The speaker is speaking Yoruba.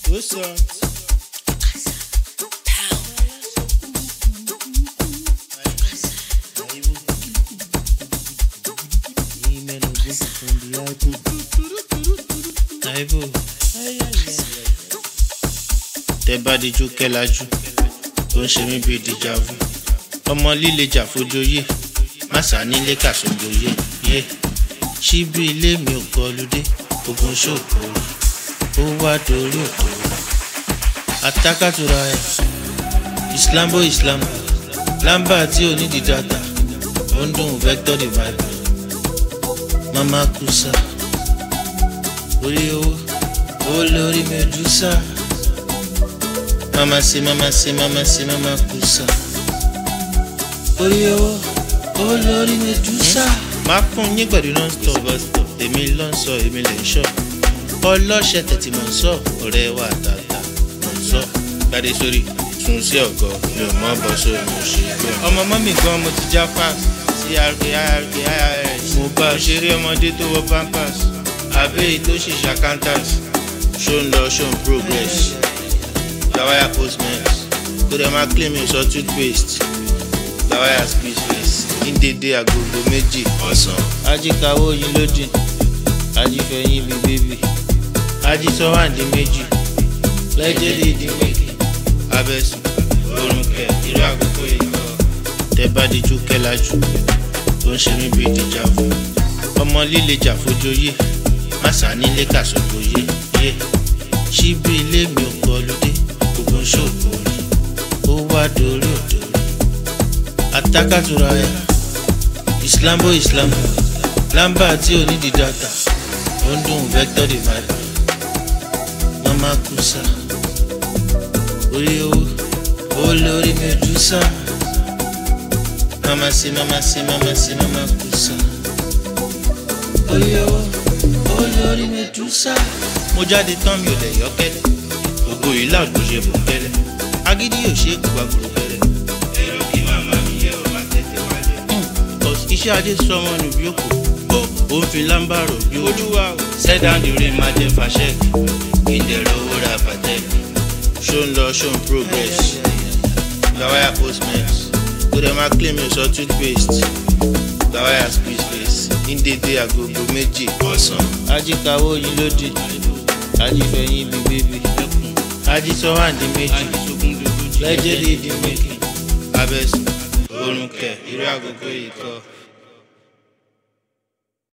What's up? tẹ bá dijú kẹlájú tó ń ṣe mí bíi dìjàvù ọmọ líle jà fojoyè màsà nílé kàṣọgbòye yé síbi ilé mi ò kọlùdé ogun ṣòkòrò ó wá dorí òkòrò àtàkàtúrà ẹ islambo islam lamba tí ò ní di data ó ń dùn vector divide mama kusa orí owó owó lórí medusa mama se mama se mama se mama kusa orí owó owó lórí medusa. máa fún yín pẹ̀lú non-stop bus-stop èmi ló ń sọ èmi lè ń sọ ọlọ́ṣẹ́ tẹ̀tí mọ̀ ń sọ ọ̀rẹ́ wa tààtà mọ̀ ń sọ gbadé sórí tún sí ọ̀gọ́ mi ò mọ̀ bọ́ sórí mo ṣe bẹ́ẹ̀. ọmọ mọ́mì gan mo ti já fast sí rk irk irs mo bá òṣèré ọmọdé tó wọ pampers àbẹ́yì tó ṣì ṣàkántàs ṣó ń lọ ṣó ń progress gbàwáyà postmate kó dẹ̀ máa claim mi sọ toothpaste gbàwáyà speech face ní dédé agogo méjì ọ̀sán. ajíkawó yín lódì ajífẹ̀yìn bíi bébì ajísọ́wáǹdì méjì lẹ́jẹ̀dì ìdí méjì abẹ́sùn orun kẹ irú àkókò yìí kọ́. tẹ bá dijú kẹlájú tó ń ṣe mí bíi dìjàvù ọmọ líle jà fojoyè màsà nílé kàṣọgbòye yé síbi ilé mi ò kọlùdé ogun ṣòkòrò ó wá dorí òdòrí àtàkàtúrà ẹ islambo islam lamba tí ò ní di data ó ń dùn vector divide mama kusa orí owó owó lórí medusa mama se mama se mama se mama kusa orí owó owó lórí medusa. mo jáde tán mi ò lè yọ kẹlẹ ògo yìí láàgbò ṣe bò kẹlẹ agídí yóò ṣe é gbogbo àgbòrò kẹlẹ. èrò kí màmá mi yẹ ò bá tètè wálé. iṣẹ́ adé sọmọ nù bí òkú ó ń fi lámbàrò bí olúwa o. sẹ́dáǹdì rí máa jẹ́ fàṣẹ́kì kí n dẹ̀rọ owó ra pàtẹ́kì. ṣó ń lọ ṣó ń progress gbàwáyà postmate kó dẹ̀ máa claim mi sọ toothpaste gbàwáyà squeeze face ní dédé agogo méjì ọ̀sán. ajíkawó yín lódì ajífẹ̀yìn bíi bébì ajísọ́wáǹdì méjì lẹ́jẹ̀dì ìdí méjì abẹ́sùn orun kẹ irú àgógó yìí kọ́.